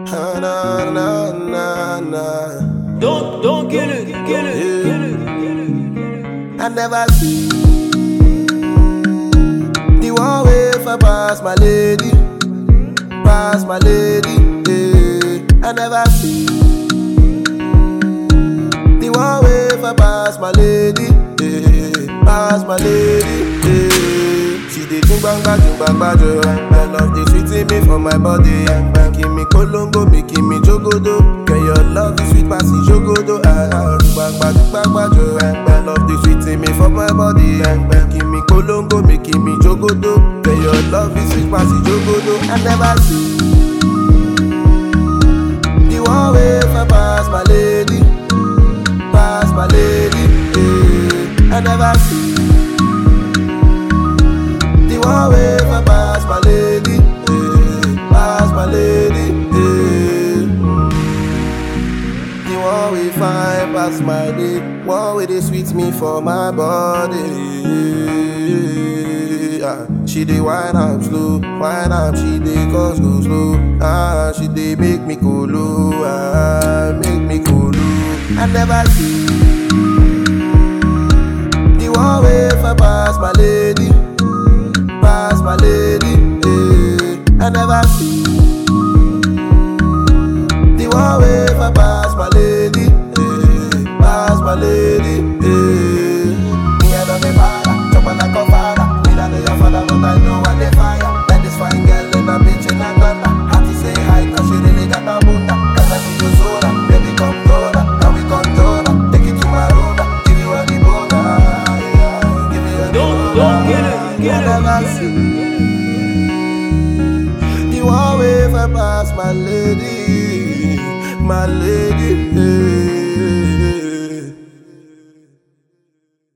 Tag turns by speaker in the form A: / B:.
A: Na na na na na.
B: Don't don't kill it, kill it, kill it, kill it.
A: I never see the one way for pass my lady, pass my lady. Yeah. I never see the one way for pass my lady, yeah. pass my lady. Yeah. She dey think bang bang bang bang jo. I love the sweet in me for my body. Making me kolongo, making me jogodo. Girl, your love is sweet, passy jogodo. Ah, ah, bang bang bang bang jo. I love the sweet in me for my body. Making me kolongo, making me jogodo. Girl, your love is sweet, passy jogodo. I never see the one way for pass my lady, pass my lady. Yeah. I never see. The one way for pass my lady, eh, pass my lady, eh. The one way fine pass my day, one way they sweet me for my body. Ah, she dey wine am slow, wine am she dey cause go slow. Ah, she dey make me go low, ah, make me go low. I never see the one way for pass my lady pass my lady. eh. I never see the one way for pass my lady, eh. pass my lady. eh. Me I don't be para, chop on like a father. Me not know your father, but I know I dey fire. Let this fine girl in a bitch in Atlanta. Had to say hi 'cause she really got a bunda. 'Cause I see you soda, baby come closer, can we control her? Take it to my room, give you a the boda, yeah. Give me a the
B: Don't-
A: boda,
B: don't get it, get
A: I
B: it,
A: never
B: get it.
A: see. The one way for pass my lady, my lady. eh.